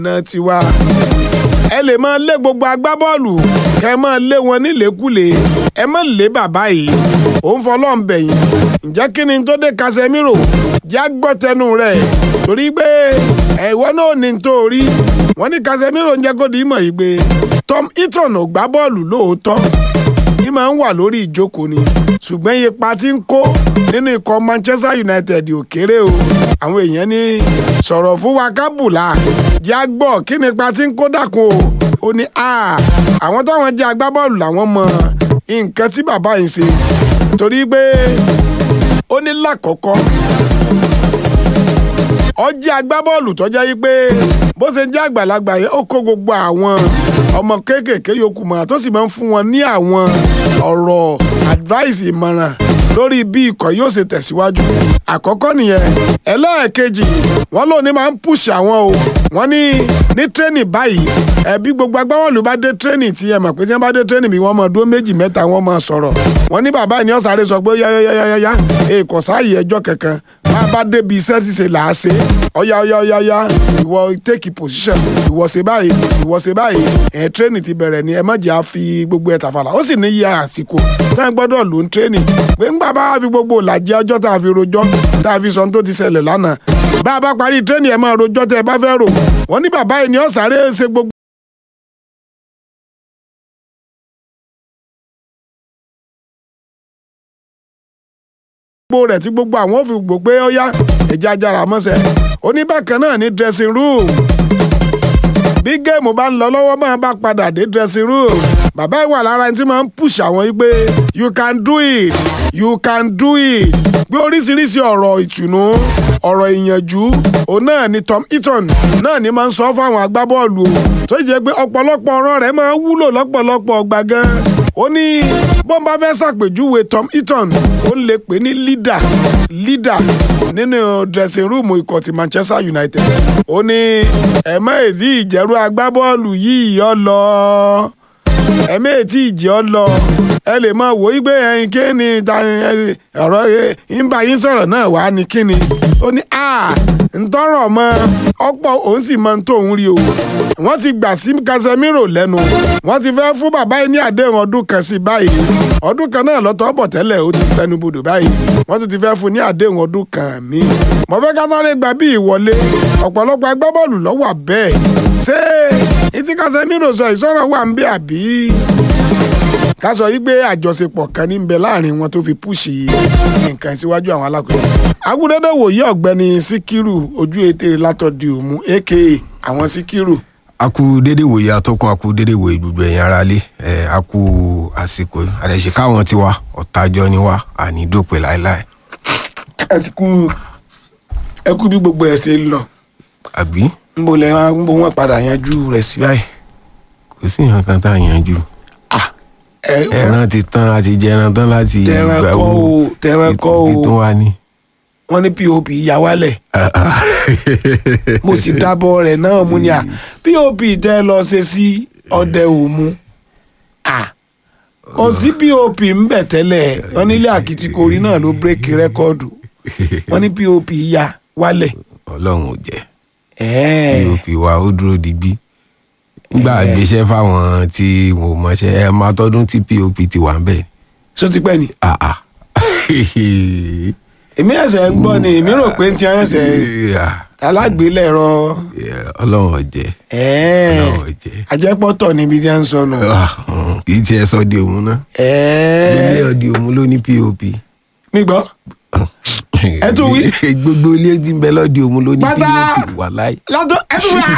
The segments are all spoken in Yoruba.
náà ti wá ẹ lè máa lé gbogbo agbábọ́ọ̀lù kẹ ẹ máa lé wọn nílékulè ẹ má lé bàbá yìí òun fọlọ́n bẹ̀yìn ǹjẹ́ kí ni tó dé Casemiro jẹ́ gbọ́tẹnu rẹ̀ torí pé ẹ̀wọ́ náà ní tó rí wọ́n ní Casemiro ń jẹ́ kó di ìmọ̀ yìí pé Tom Heaton ò gbá bọ́ọ̀lù lóòótọ́ ní máa ń wà lórí ìjókòó ni ṣùgbọ́n ipa tí ń kó nínú ikọ̀ Manchester United ò kéré o àwọn èèyàn ní sọ̀rọ̀ fún wa kábùlà jẹ́ àgbọ̀ kí ni ipa tí ń kó dàkún o ó ní àwọn táwọn jẹ́ agbábọ́ọ̀lù làwọn mọ nǹkan tí bàbá yìí ṣe torí pé ó ní lákọ̀ọ́kọ́ ó jẹ́ agbábọ́ọ̀lù tó jẹ́ yí pé bó ṣe jẹ́ àgbàlagbà yẹn ó kó gbogbo àwọn ọmọ kéékèèké yòókù mọ́ra tó sì máa ń fún wọn ní àwọn ọ̀rọ̀ advice ìmọ̀ràn lórí bí ikọ̀ yóò ṣe tẹ̀síwájú àkọ́kọ́ nìyẹn ẹlẹ́ẹ̀kejì wọ́n lóun ní máa ń push àwọn o wọ́n ní ní training báyìí ẹbí gbogbo agbábọ́ọ̀lù bá dé training tí ẹ mọ̀ pé tí wọ́n bá dé training bí wọ́n mọ̀ dúró méjì mẹ́ta wọ́n mọ̀ sọ̀rọ̀ wọ́n ní bàbá ìní ọ̀sáré sọ pé yáyáyáyá èèkọ̀ sáàyè ẹjọ́ kankan bá a bá débi iṣẹ́ ti ṣe là á ṣe ọ̀yá ọ̀yá ọ̀yá ọ̀yá ìwọ take position ìwọ ṣe báyìí ìwọ ṣe báyìí ẹ̀ training ti bẹ̀rẹ̀ ni ẹ má jẹ́ à fi gbogbo ẹ̀ tàfàlà ó sì ní iye àsìkò tá a gbọ́dọ̀ lò ń training pé ńgbà bá a fi gbogbo làjẹ́ ọjọ́ tá a fi rojọ́ tá a fi sọ tó ti ṣẹlẹ̀ lánàá bá a bá parí training ẹ máa rojọ́ tẹ́ ẹ bá fẹ́ rò wọ́n ní bàbá yìí ni ó sáré ṣe gbogbo. gbogbo rẹ̀ tí gbogbo àwọn ò fi gbò pé ó yá ẹ̀jẹ̀ ajára mọ́sẹ̀ oníbàkan náà ní dressing room bí géèmù bá ń lọ lọ́wọ́ máa bá padà dé dressing room bàbá ìwà lára ẹni tí máa ń push àwọn yìí pé you can do it you can do it gbé oríṣiríṣi ọ̀rọ̀ ìtùnú ọ̀rọ̀ ìyànjú òun náà ni Tom Heaton náà ni máa ń sọ fáwọn agbábọ́ọ̀lù o tó jẹ́ pé ọ̀pọ̀lọpọ̀ ọ̀rọ̀ rẹ̀ máa ń wúlò lọ́pọ̀lọpọ̀ ọgbà gan ó ní bọ́n bá fẹ́ ṣàpèjúwe Tom Heaton ó lè pè ní leader leader nínú dressing room ikọ̀ ti Manchester United ó ní ẹ̀mọ́ ètí ìjẹ́rú agbábọ́ọ̀lù yìí ọ lọ ẹ̀mọ́ ètí ìjẹ́ ọ lọ ẹ lè máa wò ó gbé ẹyin kí ni ọ̀rọ̀ ń bá yín sọ̀rọ̀ náà wá ní kí ni ó ní a ntọ́rọ̀ mọ́ ọ̀pọ̀ òun sì máa ń tó òun rí o wọ́n ti gbà sí Casemiro lẹ́nu wọ́n ti fẹ́ fún bàbá yìí ní àdéhùn ọdún kan sí báyìí ọdún kan náà lọ́tọ̀ bọ̀ tẹ́lẹ̀ ó ti tẹnubodò báyìí wọ́n tún ti fẹ́ fún ní àdéhùn ọdún kan míì mo fẹ́ ká sáré gba bí ìwọlé ọ̀pọ̀lọpọ̀ agbábọ́ọ̀lù lọ́wọ́ bẹ́ẹ̀ ṣé ìtí Casemiro sọ ìsọ̀rọ̀ wà ń bẹ àbí ká sọ yí pé àjọṣepọ̀ kan ní bẹ láàrin wọn tó fi púṣì nǹkan síwájú àwọn alákòóso. agúndédé wòye ọ̀gbẹ́ni síkírù ojú ètè látọ̀dí òmu aka àwọn síkírù. a kú dédé wòye atọ́kùn a kú dédé wòye gbogbo ẹ̀yin ará lé ẹ̀ a kú àsìkò àdẹ̀ṣe káwọn tiwa ọ̀tajọ́ ni wá àní dópè láéláé. ẹ ti kú ẹ kú bí gbogbo ẹ ṣe ń lọ àbí nbọ lẹ wá nbọ wọn padà yanjú rẹ̀ sí báyìí. kò sí nǹkan kan tá a yanjú ẹ ẹran ti tán a ti jẹran tán láti Tẹran kọ́ o, tẹran kọ́ o. ìtò wa ni. wọn ní pop ya wálẹ̀ mo sì dábọ̀ rẹ̀ náà mú ni à pop tẹ́ lọ ṣe sí ọdẹ òmu à kò sí pop ń bẹ̀ tẹ́lẹ̀ wọn nílé àkìtìkórí náà ló bírèkì rẹ́kọ́ọ̀dù wọn ní pop ya wálẹ̀ ọlọ́run ò jẹ́ ẹ̀ẹ́ pop wa ó dúró digbí nígbà gbéṣẹ́ fáwọn tí wọn ò mọṣẹ́ ẹ máa tọdún tí pop ti wà ń bẹ̀. só ti pẹ́ ni Ah, ah. èmi ẹ̀sẹ̀ ń gbọ́ ni èmi rò pé ti ẹ̀sẹ̀ Yeah, alágbélẹ̀rọ yeah, ọlọ́run ò jẹ́ ẹ̀ẹ́ ọlọ́run ò jẹ́ ajẹ́pọ̀tọ̀ níbi tí a ń sọnù Ah, mm, kì í tiẹ̀ sọ di òun náà ilé ẹ̀ẹ́ ọdí òun ló ní pop. mi gbọ́ Ẹ tún wí. gbogbo ilé tí ń bẹ lọ́dí òun ló ní Pátá. pop wà láì. látọ̀ ẹ tún fi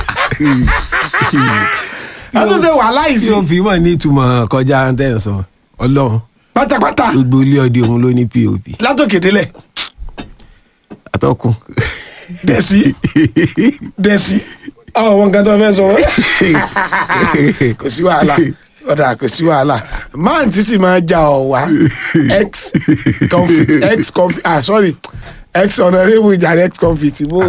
ẹ tún ṣe wàhálà yìí sí pop mọ̀ ní ìtumọ̀ kọjá tẹ̀sán ọlọ́run pátápátá gbogbo ilé ọdí òun ló ní pop. látòkè délẹ̀ atọ́kùn. dẹ̀sí dẹ̀sí àwọn ọmọ nǹkan tó fẹ́ sọ kò sí wàhálà ọ̀dà kò sí wàhálà máà tí sì máa ja ọ̀ wá ex confit ex confit ah sorry ex honourable jàre ex confit bó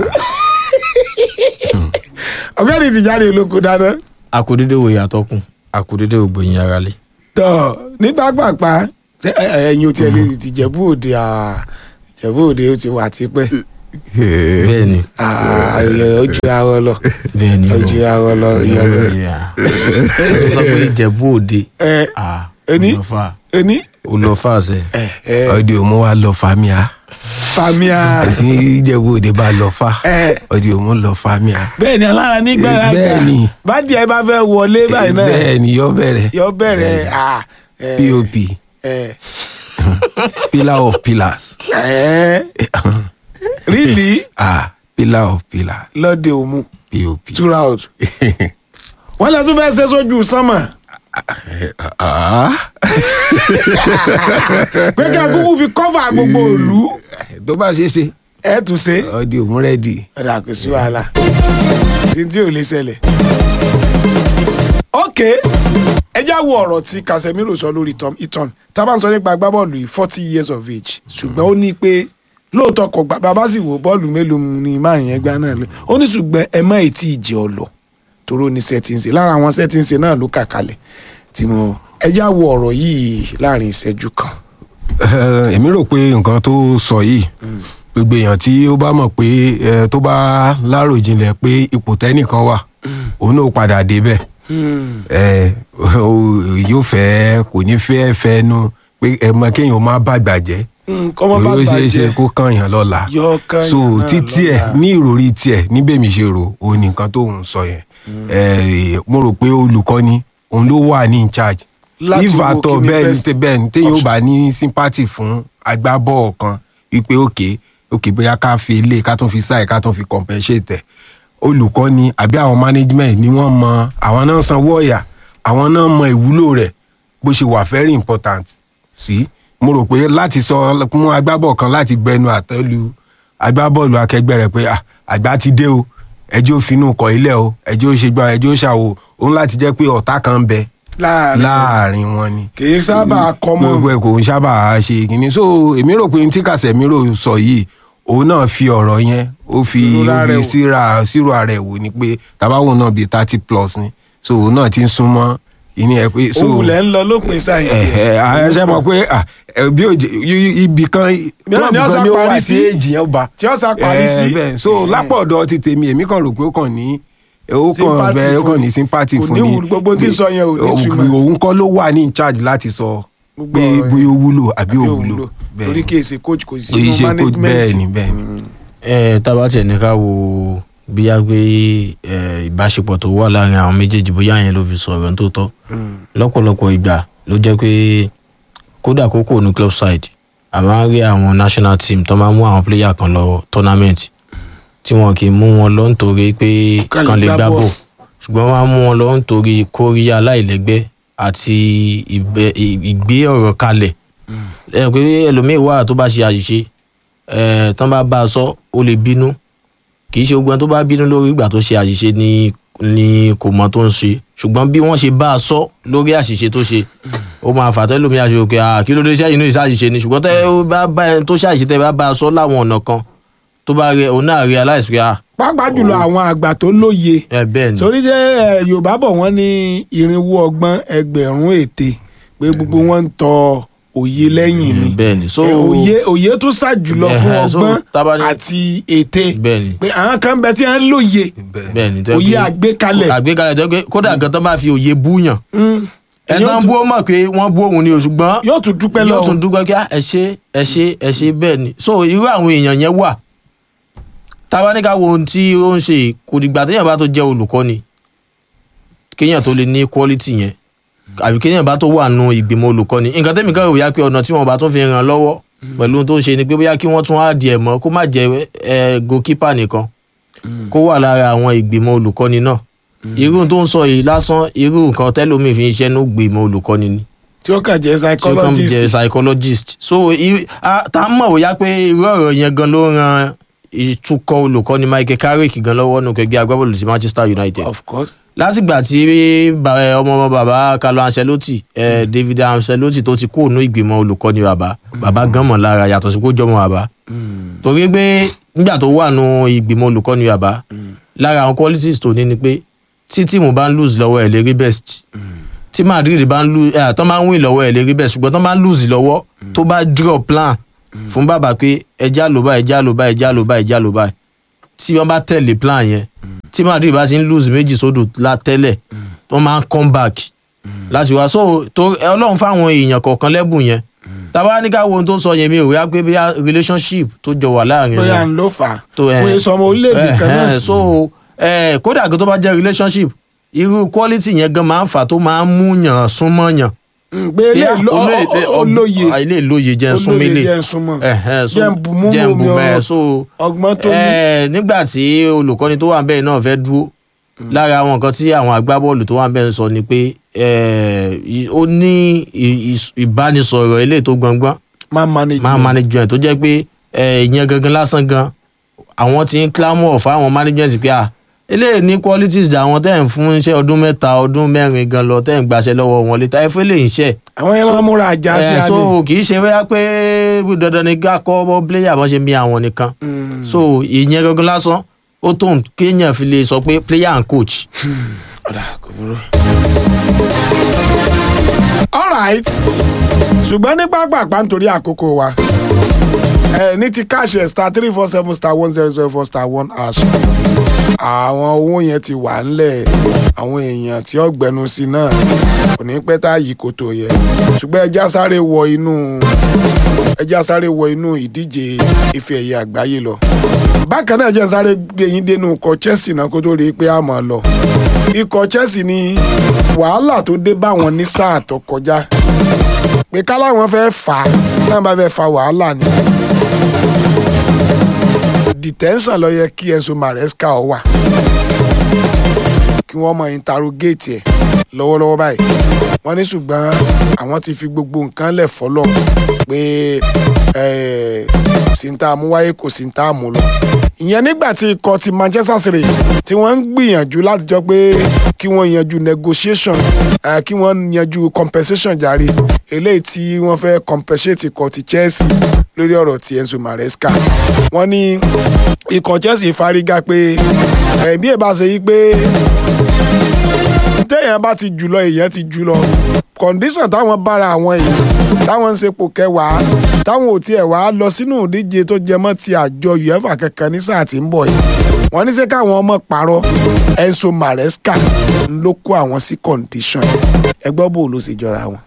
ọ̀gbẹ́ni ti jáde olóko dáná akudede wo yàtọ̀ kùn akudede wo gbòyìn ara lé. tọ́ ní pápápá ṣé, ẹ- ẹ- ẹ̀yin ò tiẹ̀ lè ti jẹ̀bú òde ah, jẹ̀bú òde ó ti wà tipẹ́ bẹ́ẹ̀ ni Ah, ìyẹn ó jura wọn lọ bẹ́ẹ̀ ni ó o. jura wọn lọ ìyẹn lọ. Yeah. ó sọ pé ìjẹ̀bú òde ẹ ah, Ẹni? olọ́fà ẹni olọ́fà sẹ́ ẹ ẹ ọdẹ òmu wa lọ fàmíà famia tí ìjẹ̀bú òde bá lọ fà ẹ ọdẹ òmu lọ fàmíà. bẹ́ẹ̀ ni alára nígbà Eh, bẹ́ẹ̀ ni. bá díẹ̀ bá fẹ́ wọlé báyìí náà bẹ́ẹ̀ ni yọ bẹ̀rẹ̀ yọ bẹ̀rẹ̀ ah, ẹ, pop ẹ pillar of pillars ẹ really ah pillar of pillars lọ́dẹ òmu pop. throughout wọ́n lè tún fẹ́ ṣe sójú sánmà Ah, pé kí akúkú fi kọ́fà gbogbo ìlú tó bá ṣe é ṣe ẹ tún ṣe ọdẹ òmu rẹ́dì. ọ̀dà kò sí wàhálà tí tí ò lè ṣẹlẹ̀. ok ẹ já wo ọ̀rọ̀ tí Casemiro sọ lórí Tom Iton tá a bá ń sọ nípa agbábọ́ọ̀lù yìí forty years of age ṣùgbọ́n ó ní pé lóòótọ́ kò gbà bàbá sì wò bọ́ọ̀lù mélòó ni máa yẹn gbá náà lé ó ní ṣùgbọ́n ẹ má ì tí ì jẹ́ ọ lọ toró ní sẹ́tìǹsì lára àwọn sẹ́tìǹsì náà ló kà kalẹ̀ tí mo ẹ já wo ọ̀rọ̀ yìí láàrin ìṣẹ́jú kan. Eh, èmi rò pé nǹkan tó sọ yìí gbogbo èèyàn tí ó bá mọ̀ pé eh, tó bá láròjinlẹ̀ pé ipò tẹ́nìkan wà òun náà padà débẹ̀ eh, o- yóò fẹ́ kò ní fẹ́ fẹ́nu pé ẹ mọ kéèyàn má bàgbà jẹ́ kọ́mọ bá torí ó ṣeé ṣe bàjẹ́ kó kànyàn lọ́la yọ kàn so yàn náà títí ẹ lọ́la. ní ìròrí tiẹ̀ níbẹ̀ mi ṣe rò òun nìkan tó ń sọ yẹn Eh, mo rò pé olùkọ́ni òun ló wà ní in charge Láti if wo at all kíni bẹ́ẹ̀ ni best tẹ- bẹ́ẹ̀ ni téèyàn ò option. bá ní sympathy fún agbábọ́ọ̀ kan wípé òkè òkè bóyá ká fi ilé ká tún fi sáì ká tún fi compensate ẹ̀ olùkọ́ni àbí àwọn management ni wọ́n mọ àwọn náà sanwó ọ̀yà àwọn náà mọ ìwúlò rẹ̀ bó ṣe wà very important sí mo rò pé láti sọ mú agbábọ́ọ̀ kan láti gbẹnu àtẹ́lu agbábọ́ọ̀lù akẹgbẹ́ rẹ̀ pé "Ah, àgbà ti dé o ẹjọ́ òfinú kọ ilẹ̀ o ẹjọ́ òṣègbà ẹjọ́ òṣàwò òun láti jẹ́ pé ọ̀tá kan ń bẹ láàrin láàrin wọn ni kì í sábà kọ́mọ gbogbo ẹ kò ń sábà ṣe kínní so èmi rò pé tí Casemiro sọ yìí òun náà fi ọ̀rọ̀ yẹn ó fi Ìrora ó rẹ̀ fi wò. síra sírò ara ẹ̀ wò ni pé tabawo náà bíi thirty plus ni so òun náà ti ń súnmọ́ ìní ẹ pé so òun lẹ́ ń lọ lópin sáyẹn ẹ ẹ ṣe mọ̀ pé ah, ẹ, bí òjè ibì kan Mìíràn ni ó club sá kan ni ó parí wà sí. tí èjì yẹn bá tí ó sá parí Eh, sí bẹ́ẹ̀. so lápò ọ̀dọ̀ ti tèmi èmi kàn rò pé ó kàn ní ó kàn Sympathy bẹ́ẹ̀ ó fún kàn ni. ní sympathy Kò fún ní ni wù- gbogbo tí ń sọ yẹn ò ní Òun- túmọ̀. òun kọ́ ló wà ní in charge láti sọ Gbogbo pé ọ̀rọ̀ yẹn. bóyá ó wúlò àbí Àbí ó òwúlò. wúlò torí kì í ṣe coach kò sí Kì í sínú ṣe coach, management bẹ́ẹ̀ ni, bẹ́ẹ̀ ni. ẹ tábà tiẹ̀ ní ká wo bíyá pé ẹ, ìbáṣepọ̀ tó wà láàrin àwọn méjèèjì bóyá yẹn ló fi sọ̀rọ̀ tó tọ́ lọ́pọ̀lọpọ̀ ìgbà ló jẹ́ pé kódà kókò ní club side a máa ń rí àwọn national team tó máa ń mú àwọn player kan lọ tournament tí wọn kì í mú wọn lọ nítorí pé Kán lè kan lè gbá gbá ball. bọ̀ ṣùgbọ́n wọ́n á mú wọn lọ nítorí kóríyá aláìlẹ́gbẹ́ àti ìbẹ- ìgbé ọ̀rọ̀ kalẹ̀ ẹ pé ẹlòmíín wà tó bá ṣe àṣìṣe ẹ tán bá bá a sọ ó lè bínú kì í ṣe ogun tó bá bínú lórí ìgbà tó ṣe àṣìṣe ni ni kò mọ tó ń ṣe ṣùgbọ́n bí wọ́n ṣe bá a sọ lórí àṣìṣe tó ṣe ó máa fà tẹ́lómi àṣìṣe òkè à kí ló dé sẹ́yìn náà ìṣàṣìṣe ni ṣùgbọ́n tẹ́ ó bá bá ẹni tó ṣàṣìṣe tẹ́ bá bá a sọ láwọn ọ̀nà kan tó bá rẹ òun náà realize pé à pàápàá jùlọ àwọn àgbà tó lóye ẹ bẹ́ẹ̀ ni torí jẹ́ ẹ, yorùbá bọ̀ wọ́n ní irinwó ọgbọ́n ẹgbẹ̀rún ète pé gbogbo wọn ń tọ òye lẹ́yìn ni bẹ́ẹ̀ ni so Ẹ, òye òye tó sà jùlọ fún Ẹhẹ́, so ọgbọ́n tábà ní- àti ète bẹ́ẹ̀ ni pé àwọn kan bẹ tí wọ́n ń lóye bẹ́ẹ̀ ni tó yẹ òye pé- àgbékalẹ̀ àgbékalẹ̀ tó yẹ pé kódà gan tó bá fi òye búyàn Mm. ẹ Yóò tán tún- bú ó mọ̀ pé wọ́n bú òun ni o ṣùgbọ́n yóò tún dúpẹ́ yóò lọ́wọ́ tún dúpẹ́ kí á, ẹ ṣe ẹ ṣe ẹ ṣe bẹ́ẹ̀ ni so irú àwọn èèyàn yẹn wà táwa ní ká wo ohun tí ó ń ṣe yìí, kò dìgbà téèyàn bá tó jẹ́ olùkọ́ni kéèyàn tó lè ní quality yẹn àbí kéèyàn bá tó wà nù ìgbìmọ̀ olùkọ́ni nǹkan tẹ́mi kan rò yá pé ọ̀nà tí wọ́n bá tún fi ràn lọ́wọ́ pẹ̀lú ohun tó ń ṣe ni pé bóyá kí wọ́n tún á di ẹ̀ mọ́ kó má jẹ́ ẹ goalkeeper nìkan kó wà lára àwọn ìgbìmọ̀ olùkọ́ni náà irú tó ń sọ yìí lásán irú nǹkan tẹ́lómi fi ń ṣẹ́ ní ìgbìmọ̀ olùkọ́ni ni tí ó kàn jẹ́ tí ó kàn jẹ psychologist psychologist so i- a- tá a mọ̀ bóyá pé irú ọ̀rọ̀ yẹn gan ló ran ìtukọ̀ olùkọ́ni Michael Carrick gan lọ́wọ́ nù kẹgbẹ́ agbábọ́ọ̀lù sí Manchester United of course látìgbà tí ba- ẹ, ọmọ ọmọ bàbá Carlo Ancelotti ẹ, David Ancelotti tó ti kó ònú ìgbìmọ̀ olùkọ́ni bàbá bàbá gan mọ̀ lára yàtọ̀ sí kó jọmọ bàbá torí pé nígbà tó wà nù ìgbìmọ̀ olùkọ́ni bàbá lára àwọn qualities tó ní ni pé tí tíìmù bá ń lose lọ́wọ́ ẹ̀ lè rí best tí Madrid bá ń lose ẹ̀ tán bá ń win lọ́wọ́ ẹ̀ lè rí best ṣùgbọ́n tán bá ń lose lọ́wọ́ tó bá draw plan fún bàbá pé ẹja ló báyìí ẹja ló báyìí ẹja ló báyìí ẹja ló báyìí tí wọ́n bá tẹ̀lé plan yẹn tí Madrid bá ti ń lose méjì sódò la tẹ́lẹ̀ wọ́n máa ń come back láti wá so tó ẹ ọlọ́run fáwọn èèyàn kọ̀ọ̀kan lẹ́bùn yẹn tàbá ní ká wo ohun tó ń sọ yẹn mi ò rí pé bí relationship tó jọ wà láàrin bóyá wọn ń ló fà á tó ẹ wọ́n sọ ọmọ orílẹ̀-èdè kan náà ẹ so ẹ kódà tó bá jẹ́ relationship irú quality yẹn gan máa ń fà tó máa ń mú yàn súnmọ́ yàn Mm, pé ilé ìlú- ọ- ọ- ọ- olóye ilé ìlóye jẹ́ ń olóye súnmílẹ̀ jẹ́ ń súnmọ́ Ẹ̀hẹ́n, so- jẹ́ ń bù mú jẹ́ ń bù omi mẹ́ ọ- so ọgbọ́n tó ní. ẹ nígbà tí olùkọ́ni tó wà bẹ́ẹ̀ náà fẹ́ dúró lára àwọn nǹkan tí àwọn agbábọ́ọ̀lù tó wà bẹ́ẹ̀ ń sọ ni pé ẹ, i- ó ní ì- ì- ìbánisọ̀rọ̀ eléyìí tó gbọngbọ́n man management máa management tó jẹ́ pé ẹ, ìyẹn gangan lásán gan àwọn tí ń clamor fáwọn management pé à eléyìí ní qualities dà àwọn tẹ́ ń fún iṣẹ́ ọdún mẹ́ta ọdún mẹ́rin gan lọ tẹ́ ń gbaṣẹ́ lọ́wọ́ wọn létà ẹ fẹ́ lè ń ṣẹ́ àwọn yẹn máa múra àjà sí ẹ alẹ́ so kì í ṣe bóyá pé dandan ni ká kọ́ bọ́ player bọ́ ṣe mi àwọn nìkan Mm. so ìyẹn gangan lásán ó tó ń kéèyàn fi lè sọ pé player and coach. ọ̀dà kò burú. alright ṣùgbọ́n ní pápápá nítorí àkókò wa ẹ ní ti káṣẹ star three four seven star one zero zero four star one hash àwọn owó yẹn ti wà ńlẹ̀ àwọn èèyàn tí ó gbẹnu sí náà kò ní pẹ́ tá yìí kò tó yẹ ṣùgbọ́n ẹja sáré wọ inú ẹja sáré wọ inú ìdíje ife ẹ̀yẹ àgbáyé lọ bákan náà jẹ́ sáré gbé yín dénú ikọ̀ Chelsea náà kó tó rí i pé a máa lọ ikọ̀ Chelsea ní wàhálà tó dé bá wọn ní sáà tó kọjá pé káláwọn fẹ́ fà á náà bá fẹ́ fa wàhálà ni detention ló yẹ kí Enzo Maresca ọ wà kí wọ́n mọ interrogate ẹ̀ lọ́wọ́lọ́wọ́ báyìí wọ́n ní ṣùgbọ́n àwọn ti fi gbogbo nǹkan lẹ̀ fọ́lọ́ pé eh, kò sí ní tá a mú wáyé kò sí ní tá a mú lọ ìyẹn nígbà tí ikọ̀ ti Manchester City tí wọ́n ń gbìyànjú láti jọ pé kí wọ́n yanjú negotiation eh, kí wọ́n yanjú compensation jàre eléyìí tí wọ́n fẹ́ compensate ikọ̀ ti Chelsea lórí ọ̀rọ̀ ti Enzo Maresca wọ́n ní ikọ̀ Chelsea fárígá pé ẹ̀bí ẹ̀ bá ṣe yí pé téèyàn bá ti jùlọ èèyàn ti jùlọ kọ̀ǹdíṣàn táwọn bára àwọn èèyàn táwọn ń sepò kẹwàá táwọn ò tiẹ̀ wá lọ sínú ìdíje tó jẹ mọ́ ti àjọ uefa kankan ní sáà tí ń bọ̀ yìí wọ́n ní sẹ́ káwọn ọmọ parọ́ Enzo Maresca ló kó àwọn sí kọ̀ǹdíṣàn ẹ gbọ́ bò ló sì jọra wọn.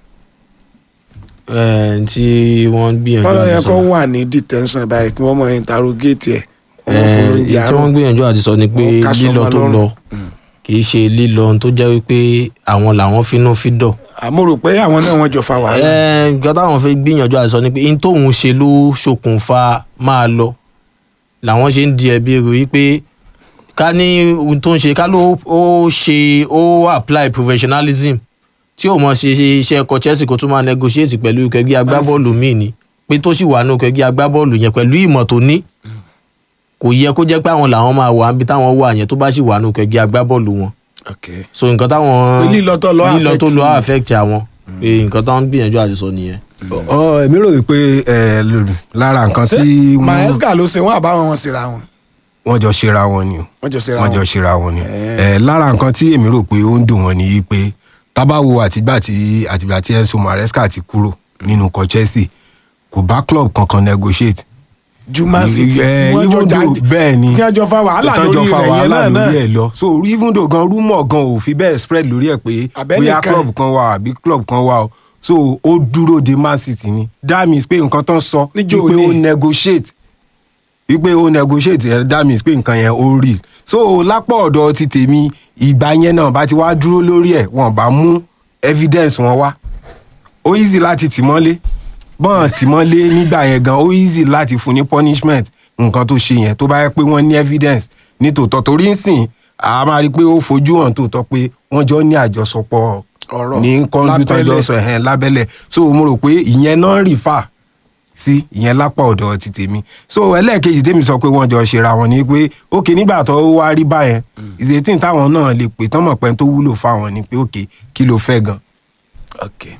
ẹ tí wọ́n gbìyànjú wọ́n lọ yẹ àti kó sọ wà ní detention báyìí kí wọ́n mọ interrogate ẹ̀ wọ́n fún ẹ lóúnjẹ tí àárọ̀ wọ́n gbìyànjú àti sọ ni pé Wọ́n ká lílọ sọmọ tó lọ́rùn. lọ kì í ṣe lílọ tó jẹ́ wípé àwọn làwọn finú fídọ̀ àmọ́ rò pé àwọn náà wọ́n jọ fa wàhálà. ẹ nǹkan táwọn fẹ́ gbìyànjú àti sọ ni pé n tóun ṣe ló ṣokùnfà máa lọ làwọn ṣe ń di ẹ̀bi rò wípé ká ní ohun tó ń ṣe ká ló ó ṣe ó apply professionalism tí ò mọ̀ ṣe iṣẹ́ ẹ̀kọ́ Chelsea kó tún máa negotiate pẹ̀lú ẹgbẹ́ agbábọ́ọ̀lù míì ni pé tó sì wà ní ẹgbẹ́ agbábọ́ọ̀lù yẹn pẹ̀lú ìmọ̀ tó ní kò yẹ kó jẹ́ pé àwọn làwọn máa wà níbi táwọn wà yẹn tó bá sì wà ní ẹgbẹ́ agbábọ́ọ̀lù wọn Okay. so nǹkan táwọn Pé lílọ tó lọ lílọ tó affect lọ ni. affect àwọn pé nǹkan táwọn ń gbìyànjú àti sọ nìyẹn. ọ èmi rò wípé ẹ, lára nǹkan ṣé tí wọ́n- Maresca ló ṣe wọ́n àbáwọn wọn síra wọn wọ́n jọ ṣera wọn ni o wọ́n jọ síra wọ́n wọn. jọ ṣera wọn ni Eh. ẹ lára nǹkan tí èmi rò pé ó ń dùn wọ́n ni yìí pé tábàwo àtìgbà tí àtìgbà tí Enzo Maresca ti kúrò nínú ikọ̀ Chelsea kò bá club kankan negotiate ju Man City tí Eh, wọ́n jọ even though- jáde bẹ́ẹ̀ ni tí wọ́n jọ fa wàhálà tán jọ lórí fa rẹ̀ yẹn wàhálà náà lórí náà ẹ̀ lọ so even though gan rumour gan ò fi bẹ́ẹ̀ spread lórí ẹ̀ pé Àbẹ́nìkan. bóyá club kan wà àbí club kan wà o so ó dúró de Man City ni that means pé nǹkan tán sọ Níjó wípé ó ní. negotiate wípé ó negotiate ẹ̀ that means pé nǹkan yẹn ó real so lápá ọ̀dọ̀ ti tèmi ìgbà yẹn náà bá ti wá dúró lórí ẹ̀ wọ́n bá mú evidence wọn wá ó easy láti tì mọ́lé bọ́n tì mọ́lé nígbà yẹn gan ó easy láti fún ní punishment nǹkan tó ṣe yẹn tó bá yẹ pé wọ́n ní evidence ní tòótọ́ torí ń sìn a máa rí i pé ó fojú hàn tòótọ́ pé wọ́n jọ ní àjọsọpọ̀ Ọ̀rọ̀ ní kọ́ńdú tán jọ lábẹ́lẹ̀. sọ ẹ̀hẹ́n lábẹ́lẹ̀ so mo rò pé ìyẹn náà rì fà sí ìyẹn lápá ọ̀dọ̀ ti tèmi so ẹlẹ́ẹ̀kejì tèmi sọ pé wọ́n jọ ṣera wọn ni pé òkè nígbà tó wá rí báyẹn ìṣètì táwọn náà lè pè tán mọ̀ pé tó wúlò fáwọn ni pé òkè kí ló fẹ́ gan okay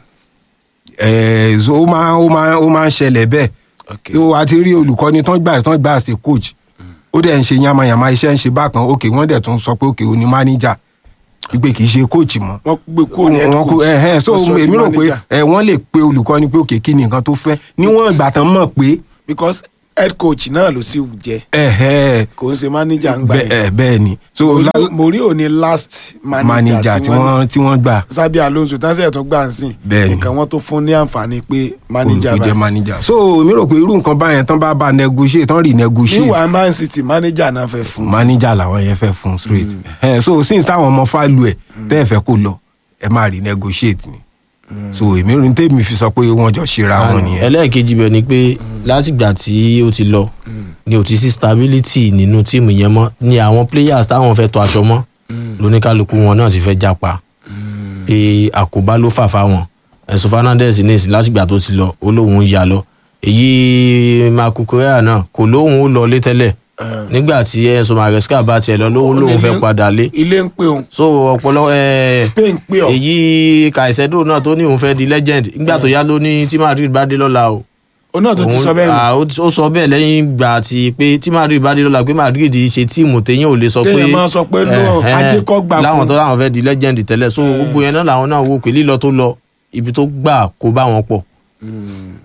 ẹ̀ so ó máa ó máa ó máa ń ṣẹlẹ̀ bẹ́ẹ̀ okay tó a ti rí olùkọ́ni tán gbà tán gbà sí coach ó dẹ̀ ń ṣe yamayama iṣẹ́ ń ṣe bákan òkè wọ́n dẹ̀ tún sọ pé òkè ó ní manager wípé kì í ṣe coach mọ́ wọ́n gbé kúrò ní head Wọ́n kú- coach ẹ̀hẹ́n, so wọ́n sọ di èmi rò pé manager. ẹ wọ́n lè pe olùkọ́ni pé òkè kí ni nǹkan tó fẹ́ níwọ̀n ìgbà tán mọ̀ pé because head coach náà ló sì jẹ ẹ̀hẹ́ kò ń ṣe manager ń gbà bẹ́ẹ̀ yẹn ẹ̀, bẹ́ẹ̀ ni so Mourinho- Mourinho ni last manager, manager tí wọ́n tí wọ́n gbà Xabi Alonso tánṣẹ́ tó gbà ń sìn Bẹ́ẹ̀ni. nǹkan wọn tó fún ní àǹfààní pé manager kò jẹ́ báyìí manager so mi rò pé irú nǹkan báyẹn tán bá bá negotiate tán rí negotiate níwà Man City manager náà fẹ́ fún manager làwọn yẹn fẹ́ fún straight ẹ so since táwọn ọmọ fálù ẹ tẹ́ ẹ fẹ́ kó lọ ẹ máa rí negotiate ni so èmi rí tèmi fi sọ pé wọ́n jọ ṣera wọn nìyẹn ẹlẹ́ẹ̀kejì bẹ̀ ni pé látìgbà tí ó ti lọ ni ò ti sí stability nínú tíìmù yẹn mọ́ ni àwọn players táwọn fẹ́ tọ́ aṣọ mọ́ lóníkálukú wọn náà ti fẹ́ jápa pé àkóbá ló fà fáwọn ẹ̀sùn Fernandez ní ìsìn látìgbà tó ti lọ ó lóun ń ya lọ èyí Marco Correa náà kò lóun ó lọ lé tẹ́lẹ̀ nígbà tí Enzo Maresca bá tiẹ̀ lọ lóun lóun fẹ́ padà lé ilé ń pè òun so ọpọlọ ẹ Spain pè ọ́ èyí Caicedo náà tó ní òun fẹ́ di legend nígbà tó yá ló ní tí Madrid bá dé lọ́la o òun náà tó ti òun- sọ bẹ́ẹ̀ ni. ah, ó ti- ó sọ bẹ́ẹ̀ lẹ́yìn ìgbà tí pé tí Madrid bá dé lọ́la pé Madrid ṣe tíìmù téyàn ò lè sọ pé Téèyàn máa sọ pé no, eh, eh, ajé kọ́ gbà láwọn fún. tó láwọn fẹ́ di legend tẹ́lẹ̀ so gbogbo yẹn náà làwọn náà wò pé lílọ tó lọ ibi tó gbà kó bá wọn pọ̀